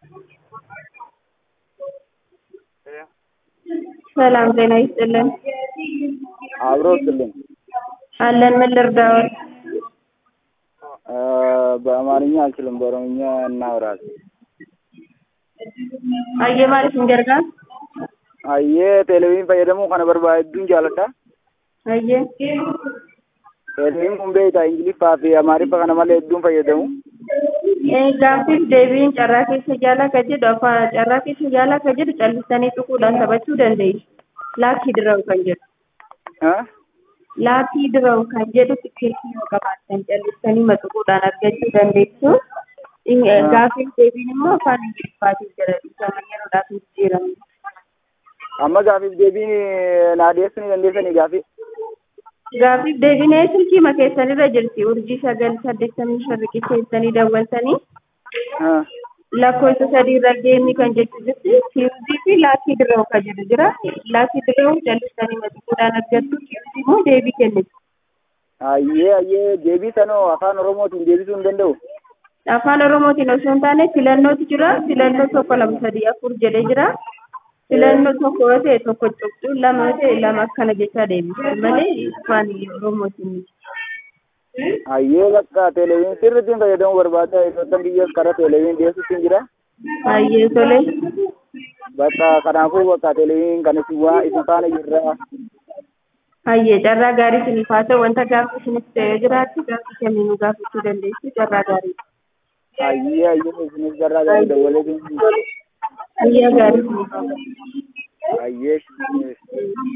ሰላም ጤና ይስጥልን። አብሮ ስልኝ አለን ምን ልርዳዎት? በአማርኛ አልችልም፣ በኦሮምኛ እናውራለን። አየ ማለት እንጀርጋ Ayyee televiin fayyadamuu kana barbaadduun jaaladha. አየ Televiin kun beektaa Ingiliffaa fi Amaariffa kana malee hedduun fayyadamu. gaaffiif deebiin carraa keessa jaalaa ka jedhu afaan carraa keessa jaalaa ka jedhu callisanii xuquudhaan taphachuu dandeessu. Laakii dirawu kan jedhu. Ah? Laakii dirawu kan jedhu tikkeettii yoo qabaattan callisanii maxuquudhaan argachuu dandeessu. Gaaffiif deebiin immoo afaan Ingiliffaatiin jira. Isa yeroodhaaf jijjiiramu. Amma gaafiif deebiin naa dhiyeessuu ni dandeessanii gaafii? Gaaffiif deebiin silkii makeessanirra jirti. Urjii sagal saddeettamii shan riqicheessanii daawwatanii Ah. lakkoofsa sadii irra geemii kan jettu jirti. Kiuzii fi laakii dirroo kan jedhu jira. Laakii dirroo callisanii maxxansuudhaan argattu. Kiuzii immoo deebii kennitu. Ayyee ayyee deebii sanoo afaan Oromootiin deebisuu hin danda'u. Afaan Oromootiin osoo hin taane filannootu jira. Filannoo tokko lama sadii afur jedhee jira. Filannoo tokko yoo ta'e tokko cuqxuu lama yoo ta'e lama akkana jechaa deebisu malee afaan Oromootiin miti. Ayyee bakka televiin sirriitti fayyadamuu barbaada. Ijoolleen biyyaas karaa televiin dhiyeessuutti hin jira. Baay'ee tole. Bakka kanaafuu bakka televiin kan isin waa isin faana jirra. Hayyee carraa gaarii isiniif haa ta'u wanta gaaffii isiniif ta'ee jiraatti gaaffii kamiinuu gaafachuu dandeessu carraa gaarii. Ayyee ayyee isinis garraa gaarii dabalee Guyyaa gaarii isiniif haa ta'u. ayyee